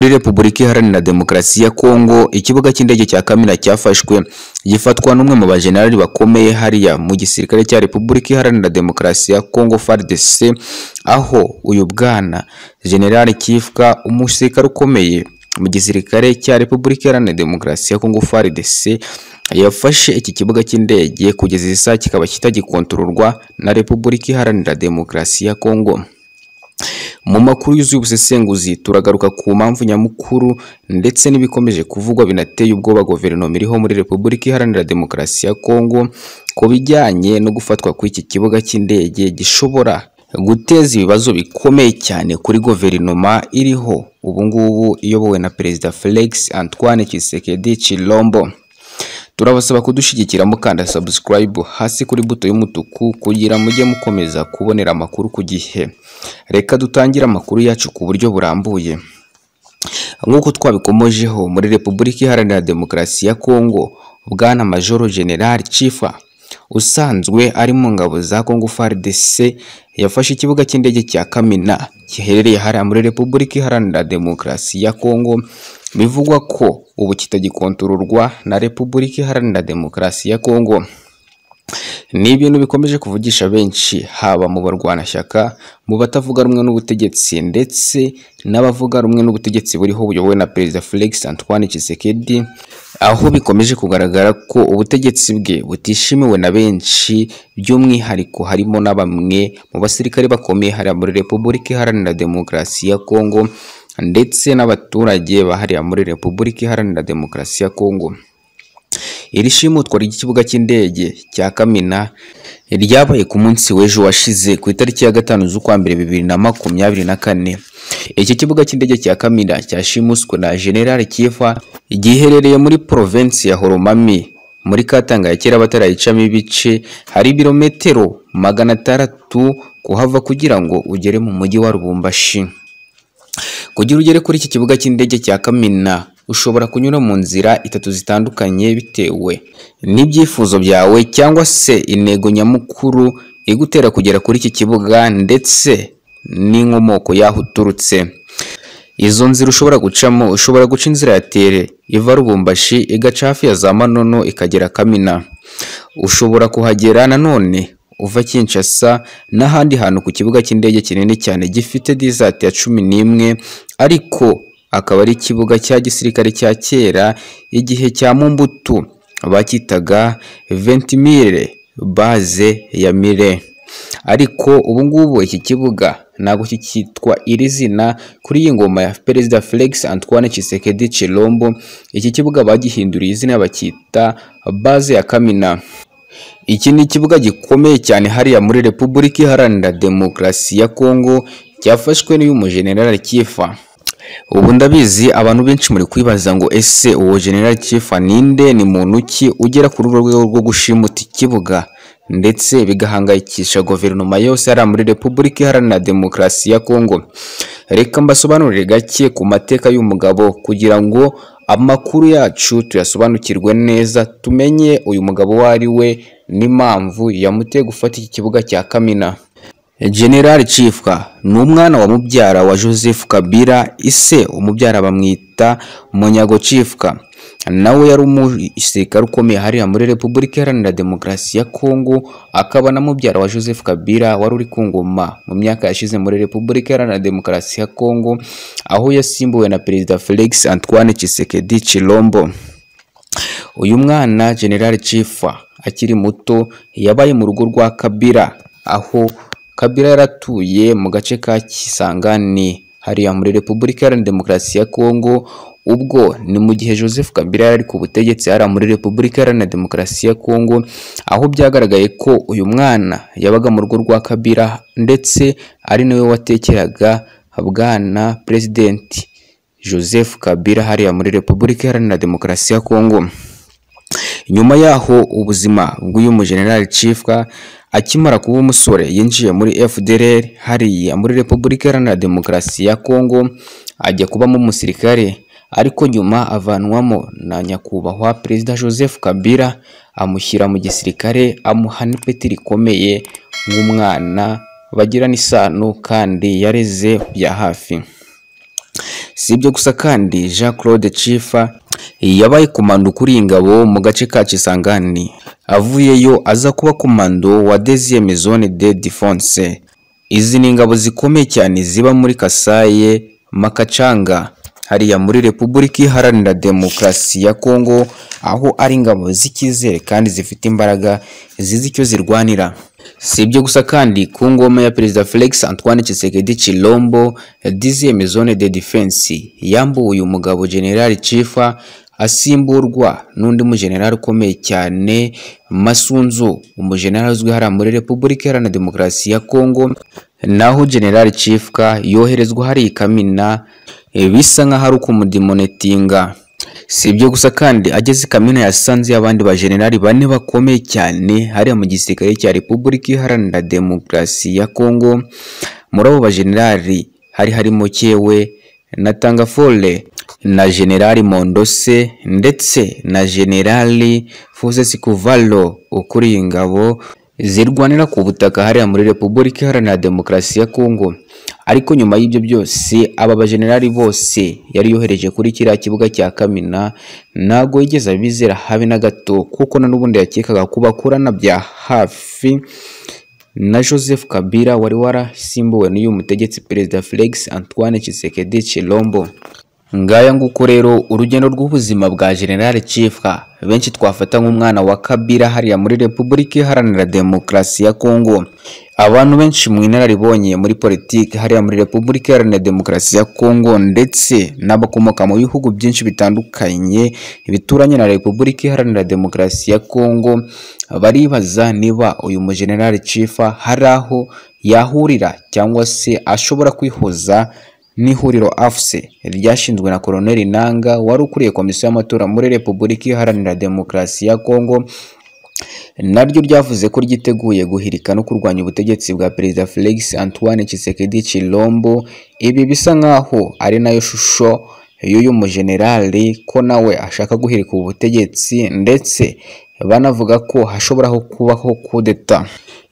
Muri Repubulika Iharanira Demokarasi ya Kongo, ikibuga cy'indege cya Kamena cyafashwe, gifatwa n'umwe mu bajenerali bakomeye hariya mu gisirikare cya Repubulika Iharanira Demokarasi ya Kongo FARDC, aho uyu bwana Jenerali Kifwa, umusirikare ukomeye mu gisirikare cya Repubulika Iharanira Demokarasi ya Kongo FARDC, yafashe iki kibuga cy'indege kugeza iyi saa kikaba kitagikontororwa na Repubulika Iharanira Demokarasi ya Kongo. Mu makuru yuzuye ubusesenguzi turagaruka ku mpamvu nyamukuru ndetse n'ibikomeje kuvugwa binateye ubwoba guverinoma iriho muri Repubulika Iharanira Demokarasi ya Kongo ku bijyanye no gufatwa kw'iki kibuga cy'indege gishobora guteza ibibazo bikomeye cyane kuri guverinoma iriho ubu ngubu iyobowe na Perezida Felix Antoine Tshisekedi Tshilombo. Turabasaba kudushyigikira mukanda subscribe hasi kuri buto y'umutuku kugira mujye mukomeza kubonera amakuru ku gihe. Reka dutangire amakuru yacu ku buryo burambuye. Nk'uko twabikomojeho muri Repubulika Iharanira Demokarasi ya Kongo, Bwana Majoro General Chifa usanzwe ari mu ngabo za Kongo FARDC yafashe ikibuga cy'indege cya Kamina giherereye hariya muri Repubulika Iharanira Demokarasi ya Kongo bivugwa ko ubu kitagikontororwa na Repubulika Iharanira Demokarasi ya Kongo. Ni ibintu bikomeje kuvugisha benshi haba mu barwanashyaka, mu batavuga rumwe n'ubutegetsi ndetse n'abavuga rumwe n'ubutegetsi buriho buyobowe na Perezida Felix Antoine Tshisekedi, aho bikomeje kugaragara ko ubutegetsi bwe butishimiwe na benshi, by'umwihariko harimo na bamwe mu basirikare bakomeye hariya muri Repubulika Iharanira Demokarasi ya Kongo ndetse n'abaturage bahariya muri Repubulika Iharanira Demokarasi ya Kongo. Iri shimutwa ry'ikibuga cy'indege cya Kamena ryabaye ku munsi w'ejo washize ku itariki ya gatanu z'ukwa mbere bibiri na makumyabiri na kane. Iki kibuga cy'indege cya Kamena cyashimuswe na General Kifa giherereye muri provinsi ya Horomami muri Katanga ya kera batarayicamo ibice hari ibirometero magana atandatu kuhava kugira ngo ugere mu mujyi wa Lubumbashi. Kugira ugere kuri iki kibuga cy'indege cya Kamena ushobora kunyura mu nzira itatu zitandukanye bitewe n'ibyifuzo byawe cyangwa se intego nyamukuru igutera kugera kuri iki kibuga ndetse n'inkomoko y'aho uturutse izo nzira ushobora gucamo ushobora guca inzira ya tere iva rubumbashi igaca hafi ya za manono ikagera kamina ushobora kuhagera nanone uva Kinshasa n'ahandi hantu ku kibuga cy'indege kinini cyane gifite dizati ya cumi n'imwe ariko akaba ari ikibuga cya gisirikare cya kera igihe cya Mumbutu bakitaga Ventimille base ya Mire ariko ubu ngubu iki kibuga ntabwo kikitwa iri zina kuri iyi ngoma ya Perezida Felix Antoine Tshisekedi Tshilombo iki kibuga bagihinduriye izina bakita base ya Kamina iki ni ikibuga gikomeye cyane hariya muri Repubulika Iharanira Demokarasi ya Kongo cyafashwe n'uyu mujenerali Kifa ubu ndabizi abantu benshi muri kwibaza ngo ese uwo General Kifa ninde ni muntu ki ugera kuri uru rwego rwo gushimuta ikibuga ndetse bigahangayikisha guverinoma yose ari muri Repubulika Iharanira Demokarasi ya Kongo reka mbasobanurire gake ku mateka y'umugabo kugira ngo amakuru yacu tuyasobanukirwe neza tumenye uyu mugabo uwo ari we n'impamvu yamuteye gufata iki kibuga cya Kamina General Chifwa ni umwana wa mubyara wa Joseph Kabila ise umubyara bamwita Munyago Chifwa nawe yari umusirikare ukomeye hariya muri Repubulika Iharanira Demokarasi ya Kongo akaba na mubyara wa Joseph Kabila wari uri ku ngoma mu myaka yashize muri Repubulika Iharanira Demokarasi ya Kongo aho yasimbuwe na Perezida Felix Antoine Tshisekedi Tshilombo uyu mwana General Chifwa akiri muto yabaye mu rugo rwa Kabila aho Kabila yaratuye mu gace ka Kisangani hariya muri Repubulika Iharanira Demokarasi ya Kongo ubwo ni mu gihe Joseph Kabila yari ku butegetsi hariya muri Repubulika Iharanira Demokarasi ya Kongo aho byagaragaye ko uyu mwana yabaga mu rugo rwa Kabila ndetse ari nawe watekeraga bwana Presidenti Joseph Kabila hariya muri Repubulika Iharanira Demokarasi ya Kongo nyuma yaho ubuzima bw'uyu mujenerali Chifwa akimara kuba umusore yinjiye muri FDLR hariya muri Repubulika Iharanira Demokarasi ya Kongo ajya kubamo umusirikare ariko nyuma avanwamo na nyakubahwa Perezida Joseph Kabila amushyira mu gisirikare amuha n'ipeti rikomeye nk'umwana bagirana isano kandi yareze bya hafi si ibyo gusa kandi jean claude cifa yabaye komando kuri iyi ngabo mu gace ka kisangani avuyeyo aza kuba komando wa deuxième zone de défense izi ni ingabo zikomeye cyane ziba muri kasaye makacanga hariya muri repubulika iharanira demokarasi ya kongo aho ari ingabo z'icyizere kandi zifite imbaraga zizi icyo zirwanira si ibyo gusa kandi ku ngoma ya perezida felix antoine Tshisekedi chilombo dixieme zone de defense yambuwe uyu mugabo general chifa asimburwa n'undi mujenerali ukomeye cyane masunzu umujenerali uzwi hariya muri repubulika iharanira demokarasi ya kongo naho general chifka yoherezwa hari ikamina e, bisa nk'aho ari ukumudemonetinga si ibyo gusa kandi ageze i kamina yasanze abandi bajenerali bane bakomeye cyane hariya mu gisirikare cya repubulika iharanira demokarasi ya kongo muri abo bajenerali hari harimo cyewe na tangafole na generali mondose ndetse na generali foses kuvalo ukuriye ingabo zirwanira ku butaka hariya muri repubulika iharanira demokarasi ya kongo ariko nyuma y'ibyo byose aba bajenerali bose yari yohereje kuri kiriya kibuga cya kamina ntabwo yigeze abizera habe na gato kuko na n'ubundi yakekaga ko bakorana bya hafi na joseph kabila wari warasimbuwe n'uyu mutegetsi perezida felix antoine Tshisekedi chilombo ngaya nguko rero urugendo rw'ubuzima bwa general Chifka benshi twafata nk'umwana wa Kabila hariya muri Repubulika Iharanira Demokarasi ya Kongo abantu benshi mu inararibonye muri politiki hariya muri Repubulika Iharanira Demokarasi ya Kongo ndetse n'abakomoka mu bihugu byinshi bitandukanye bituranye na Repubulika Iharanira Demokarasi ya Kongo baribaza niba uyu mu general Chifka hari aho yahurira cyangwa se ashobora kwihuza n'ihuriro afuse ryashinzwe na koroneli nanga wari ukuriye komisiyo y'amatora muri repubulika iharanira demokarasi ya kongo naryo ryavuze ko ryiteguye guhirika no kurwanya ubutegetsi bwa perezida felix antoine Tshisekedi chilombo ibi bisa nk'aho ari nayo shusho y'uyu mujenerali ko nawe ashaka guhirika ubu butegetsi ndetse banavuga ko hashoboraho kubaho kudeta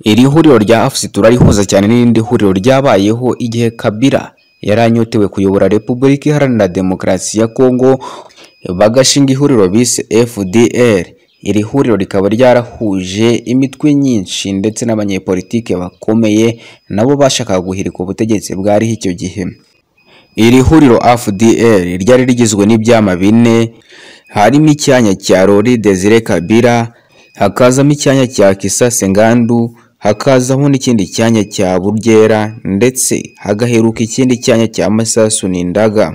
iri huriro rya afuse turarihuza cyane n'irindi huriro ryabayeho igihe kabira yari anyotewe kuyobora repubulika iharanira demokarasi ya kongo bagashinga ihuriro bise fdr iri huriro rikaba ryarahuje imitwe nyinshi ndetse n'abanyepolitike bakomeye nabo bashakaga guhirika ubutegetsi bwariho icyo gihe iri huriro fdr ryari rigizwe n'ibyama bine harimo icyanya cya rori desire kabira hakazamo icyanya cya kisa sengandu hakazaho n'ikindi cyanya cya buryera ndetse hagaheruka ikindi cyanya cya masasu n'indaga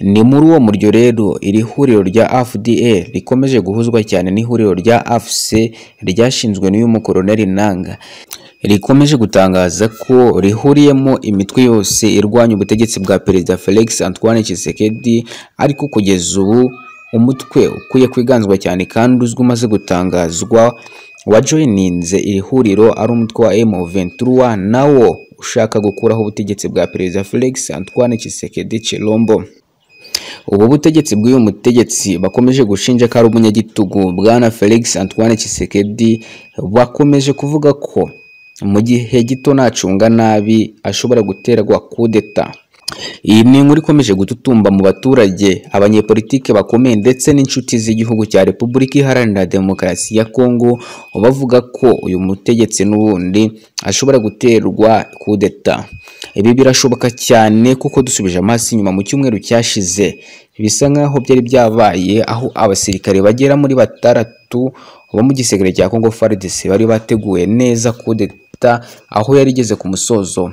ni muri uwo muryo rero iri huriro rya fda rikomeje guhuzwa cyane n'ihuriro rya afc ryashinzwe n'uyu mukoroneri nanga rikomeje gutangaza ko rihuriyemo imitwe yose irwanya ubutegetsi bwa perezida felix antoine Tshisekedi ariko kugeza ubu umutwe ukwiye kwiganzwa cyane kandi uzwi umaze gutangazwa wajoyininze iri huriro ari umutwe wa M23 nawo ushaka gukuraho ubutegetsi bwa perezida Felix Antoine Tshisekedi Chilombo ubu butegetsi bw'uyu mutegetsi bakomeje gushinja ko ari umunyagitugu bwana Felix Antoine Tshisekedi bakomeje kuvuga ko mu gihe gito nacunga nabi ashobora guterwa kudeta iyi ni inkuru ikomeje gututumba mu baturage abanyepolitike bakomeye ndetse n'inshuti z'igihugu cya repubulika iharanira demokarasi ya kongo bavuga ko uyu mutegetsi n'ubundi ashobora guterwa kudeta ibi birashoboka cyane kuko dusubije amaso inyuma mu cyumweru cyashize bisa nk'aho byari byabaye aho abasirikare bagera muri batandatu bo mu gisirikare cya kongo fardc bari bateguye neza kudeta aho yari igeze ku musozo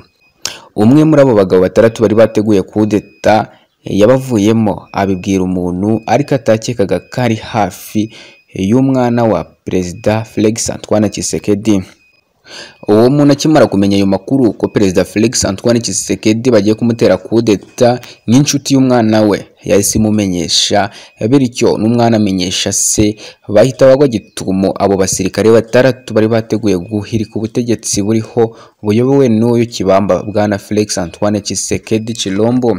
umwe muri abo bagabo batandatu bari bateguye kudeta yabavuyemo abibwira umuntu ariko atakekaga ko ari hafi y'umwana wa perezida Felix Antoine Tshisekedi uwo muntu akimara kumenya ayo makuru ko perezida Felix Antoine Tshisekedi bagiye kumutera kudeta nk'inshuti y'umwana we yahise imumenyesha bityo n'umwana amenyesha se bahita bagwa gitumo abo basirikare batandatu bari bateguye guhirika ubutegetsi buriho buyobowe n'uyu kibamba bwana Felix Antoine Tshisekedi Chilombo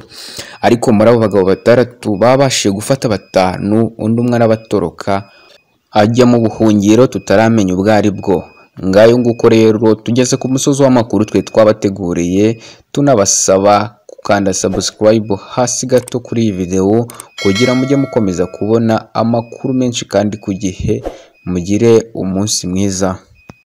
ariko muri abo bagabo batandatu babashije gufata batanu undi umwana batoroka ajya mu buhungiro tutaramenya ubwo ari bwo ngayo nguko rero tugeze ku musozi w'amakuru twe twabateguriye tunabasaba kanda subscribe hasi gato kuri iyi video kugira mujye mukomeza kubona amakuru menshi kandi ku gihe mugire umunsi mwiza